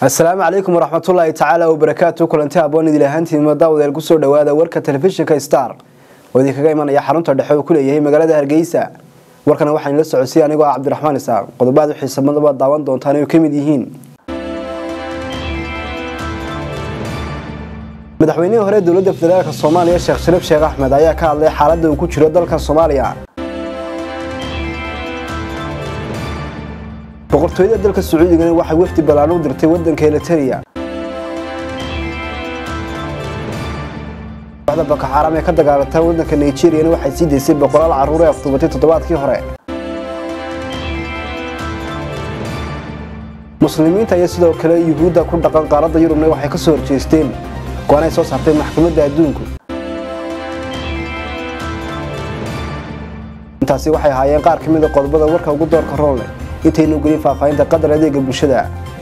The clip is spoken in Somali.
asalaamu calaykum waraxmatullaahi tacaala wabarakaatu kulanti aboon idil ahaantiima daawadeel kusoo dhawaada warka telefishinka star oo idinkaga imanaya xarunta dhexe uu ku leeyahay magaalada hargeysa warkana waxaan la socodsiy anigoo ah cabdiraxmaan isaaq qodobaad xiisamadaba daawan doontaan ay ka mid yihiin madaxweynihii hore dowladda federaalk soomaaliya sheekh shariif sheekh axmed ayaa ka hadlay xaaladda uu ku jiro dalka soomaaliya boqortooyada dalka sacuudigana waxay wafdi ballaan u dirtay wadanka eliteria kooxda bakaxaaraam ee ka dagaalanta wadanka nigeriyana waxay sii daysay boqolaal carruur ee afduubatay toddobaadkii hore muslimiinta iyo sidoo kale yuhuudda ku dhaqan qaaradda yurubna waxay ka soo horjeesteen go-aan ay soo saartay maxkamadda adduunku intaasi waxay ahaayeen qaar ka mid a qodobada warka ugu doorka roonleh intaynu gelin faahfaahinta qadar adeega bulshada